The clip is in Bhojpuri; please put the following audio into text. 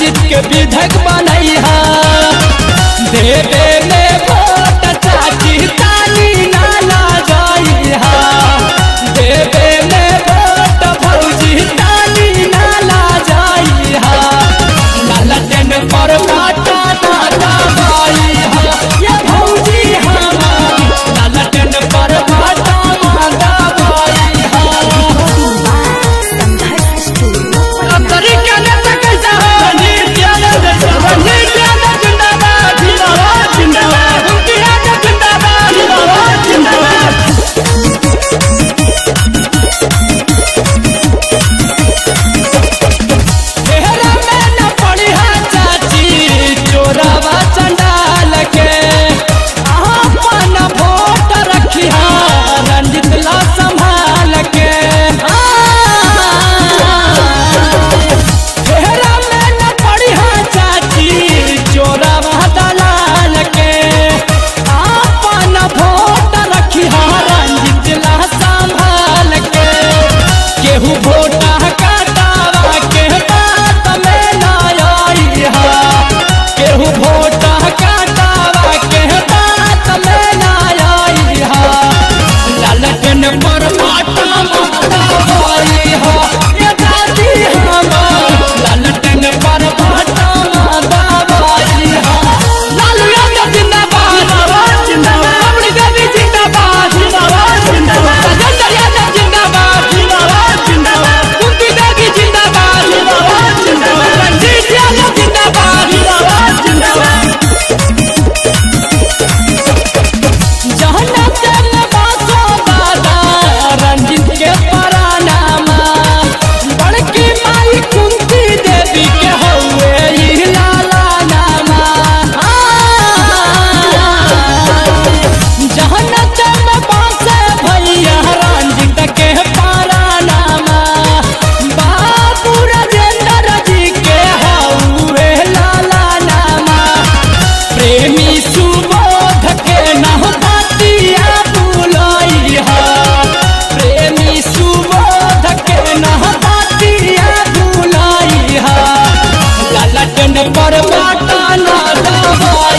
रंजित के विधक बनैहा देवे में वोट चाची ताली नाला जाइहा देवे में वोट भौजी ताली नाला जाइहा लालटेन पर बाटा नाटा बाइहा ये भौजी हमार लालटेन पर बाटा माता बाइहा संघर्ष स्टूडियो तरीका ने तो कैसा हो नीट जाने दे नीट जाने जिंदाबाद जिंदाबाद जिंदाबाद उनकी आगे जिंदाबाद जिंदाबाद जिंदाबाद घेरा में न पड़ी है चाची चोरावा चंडाल के अपन वोट रखी रंजित ला संभाल के घेरा में न पड़ी है चाची चोरावा दलाल के अपन वोट रखी रंजित ला संभाल के केहू वोटा काटावा के बात में ना आई हा केहू वोटा काटावा के बात में ना आई हा लालटेन पर माटा माता भाई हा ये दादी हमार लालटेन पर माटा माता भाई हा लालू यादव जिंदाबाद जिंदाबाद अपनी देवी जिंदाबाद जिंदाबाद जिंदाबाद राजेंद्र यादव जिंदाबाद जिंदाबाद जिंदाबाद कुंती देवी जिंदाबाद जिंदाबाद जिंदाबाद रंजीत यादव जिंदाबाद जिंदाबाद जिंदाबाद जहन्नम तेल बासो दादा रंजित के परानामा बड़की माई कुंती देवी के हौवे ई लाला नामा जहन्नम तेल बासे भैया रंजित के परानामा बाबू राजेंद्र जी के हौवे लाला नामा प्रेमी सुबोध के नहबतिया बुलैहा प्रेमी सुबोध के नहबतिया बुलैहा ललटन पर बाटा ना दवा